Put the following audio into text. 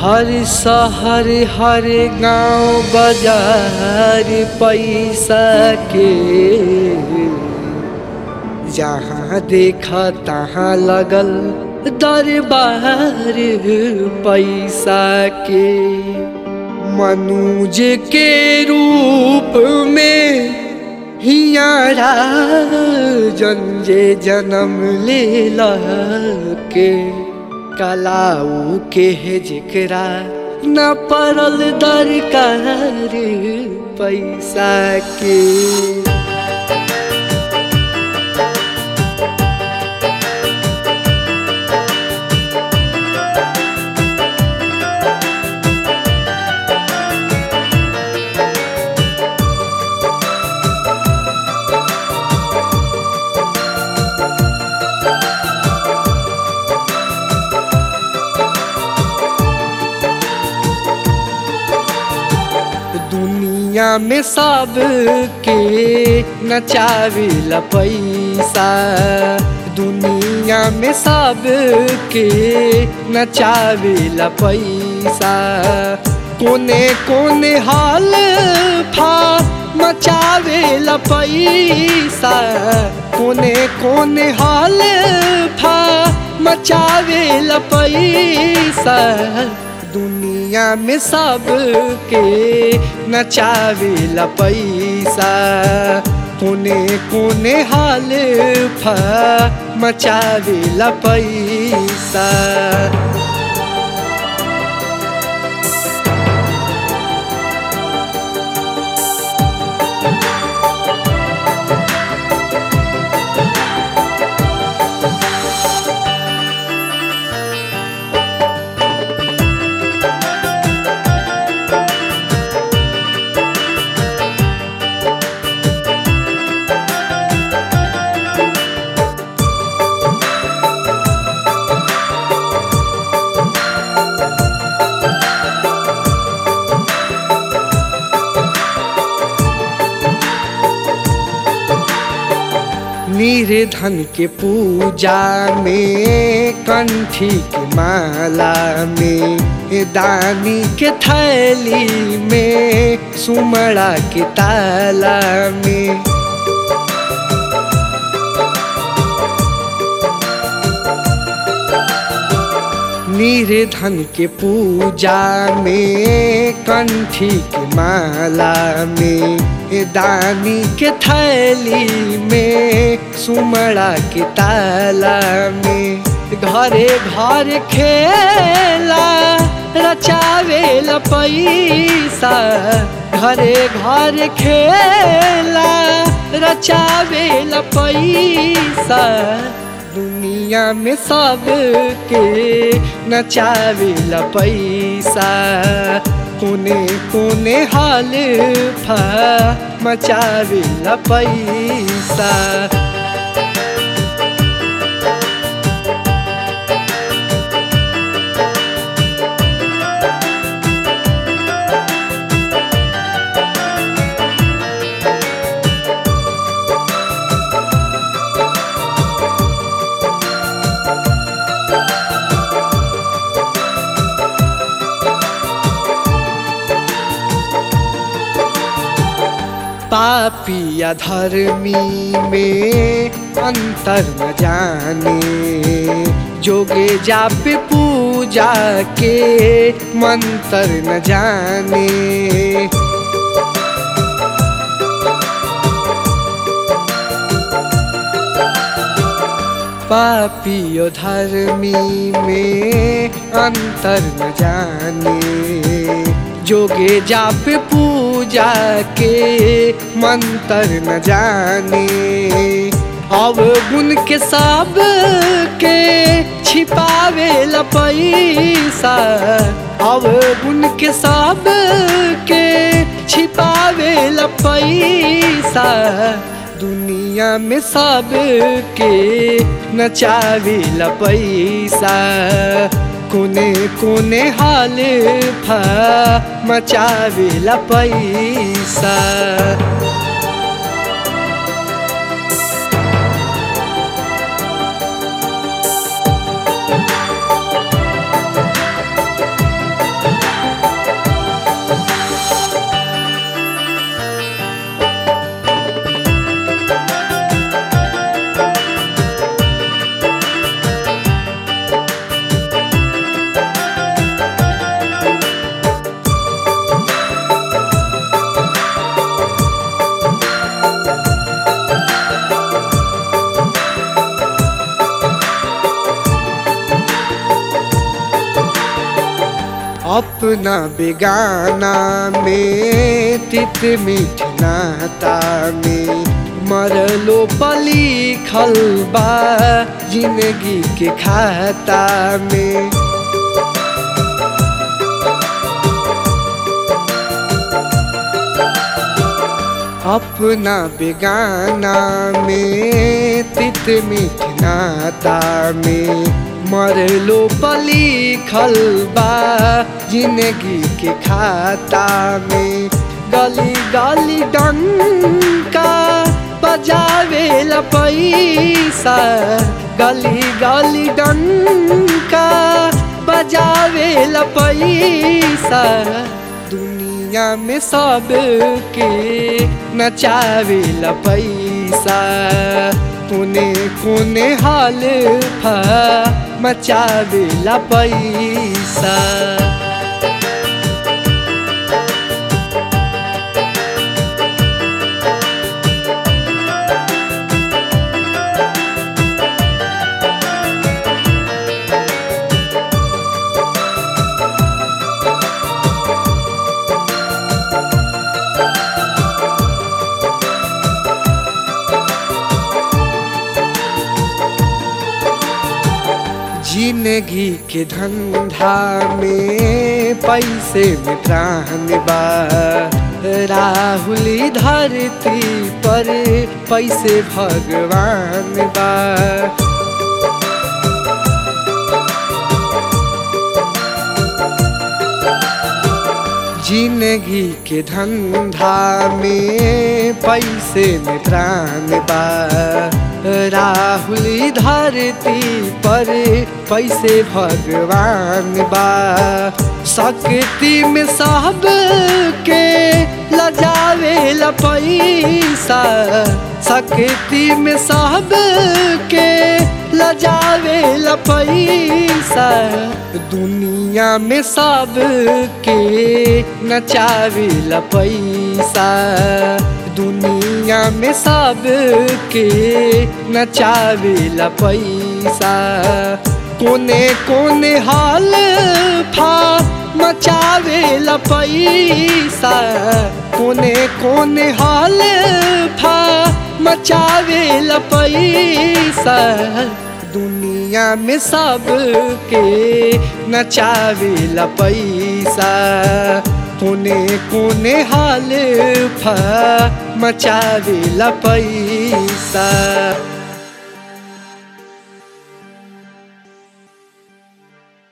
हर शहर हर गांव बाजार पैसा के जहाँ देखा तहाँ लगल दरबार पैसा के मनुज के रूप में हियारा जंजे जन्म ले के कलाऊ के है जिकरा न पड़ल दरकार पैसा के दुनिया में सब के नचाविला पैसा दुनिया में सब के नचाविला पैसा कोने कोने हाल फा मचावेला पैसा कोने कोने हाल फा मचावेला पैसा दुनिया में सब के नचावेला पैसा कोने कोने हाल फा मचावेला पैसा निर्धन के पूजा में कंठी के माला में दानी के थैली में सुमड़ा के ताला में निर्धन के पूजा में कंठी के माला में दानी के थैली में सुमड़ा के ताला में घरे घर खेला रचावेला पैसा घरे घर खेला रचावेला पैसा दुनिया में सब के नचावेला पैसा कोने कोने हाल फा मचावेला पैसा पापी या धर्मी में अंतर न जाने जोगे जापे पूजा के मंत्र न जाने पापियो धर्मी में अंतर न जाने जोगे जाप पूजा के मंत्र न जाने अब गुण के सब के छिपावे ल पैसा अब गुण के सब के छिपावे ल पैसा दुनिया में सब के नचावे ल पैसा कोने कोने हाल फा मचावे ल पैसा अपना बेगाना में तित मीठ नाता में मरलो पली खलबा जिंदगी के खाता में अपना बेगाना में तित मीठ नाता में मरलो पली खलबा जिंदगी के खाता में गली गली डंका बजावे ला पैसा गली गली डंका बजावे ला पैसा दुनिया में सब के नचावे ला पैसा कोने कोने हाल फा मचावे ला पैसा जिंदगी के धंधा में पैसे में प्राण बा राहुली धरती पर पैसे भगवान बा जिंदगी के धंधा में पैसे में प्राण बा राहुली धरती पर पैसे भगवान बा शक्ति में सब के लजावे ला पैसा शक्ति में सब के लजावे ला पैसा दुनिया में सब के नचावे ला पैसा दुनिया में सब के नचावे ला पैसा कोने कोने हाल फा मचावे ला पैसा कोने कोने हाल फा मचावे ला पैसा दुनिया में सब के नचावे ला पैसा कोने कोने हाल फा मचावे ला पैसा